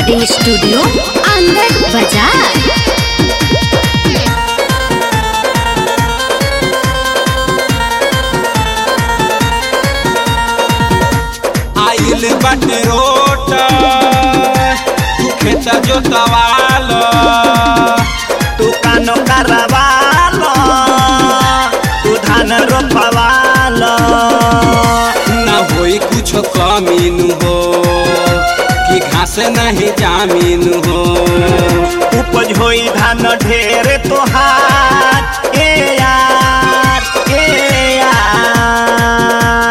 recording studio अंदर बाजार आइल बाटे रोट तू खेत जोतवाल तू कानो करवाल तू धान रोपवाल न होई कुछ कमीन हो कि घास नहीं जामीन हो उपज होई धान ढेर तोहार ए यार ए यार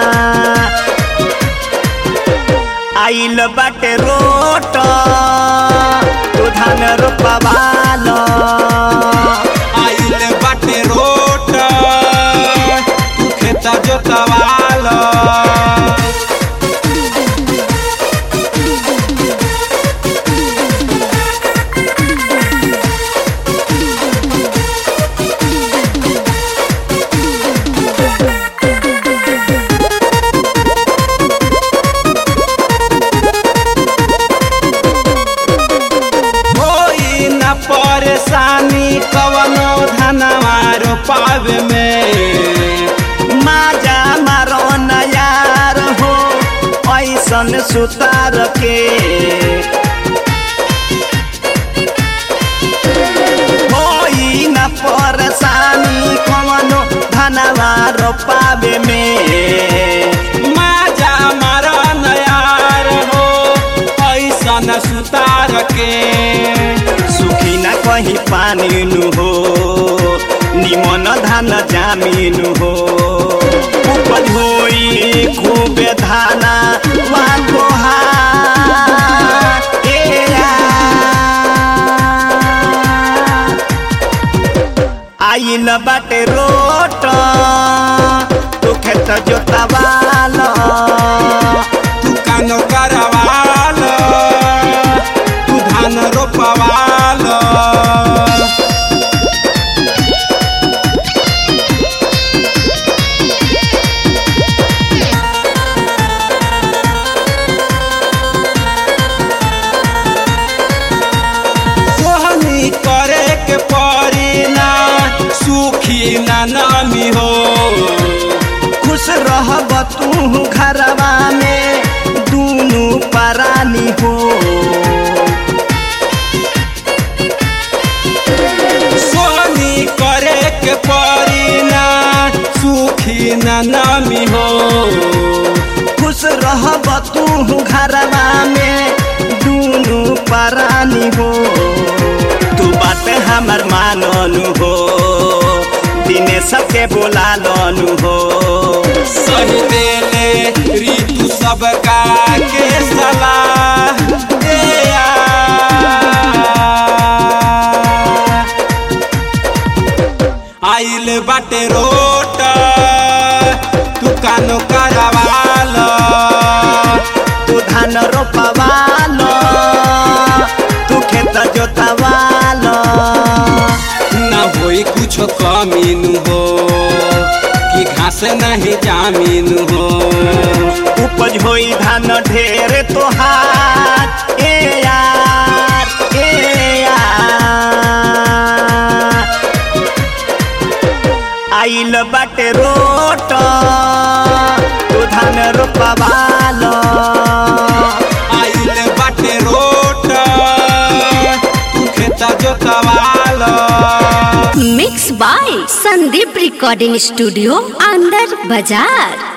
आइल बाटे रोट तू धान रोपवाल आइल बाटे रोट तू खेत जोतवाल होई न परेशानी कवनो धनवा रोपावे में माजा मारो न यार हो ऐसन सुतार के होई न परेशानी कवनो धनवा रोपावे में माजा मारा नयार हो ऐसन सुतार के सुखी न कहीं पानी नु हो निमन धान जामीन हो उपज होई खूबे धाना वाको आइल बाटे रोट तू खेत जोतवाल तू कानो करवाल तू धान रोपवाल सोहनी करे के पड़ी ना सुखी ना नामी हो खुश रहब तू घरवा में दूनु परानी हो सोनी करे के पड़ी ना सुखी ना नामी हो खुश रहब तू घरवा में दूनु परानी हो तू बात हमर माननु हो दिने सबके बोला लनु हो सही देले ऋतु सबका के सलाह दे आइल बाटे रोट तू कानो करवाल तू धान रोपवाल तू खेत जोतवाल न होई कुछ कमीन हो कि घास नहीं जामीन हो उपज होई धान ढेर तोहार ए यार ए यार आइल बाटे रोट तू धान रोपवाल आइल बाटे रोट तू खेत जोतवाल mix by Sandeep recording studio अंदर बाजार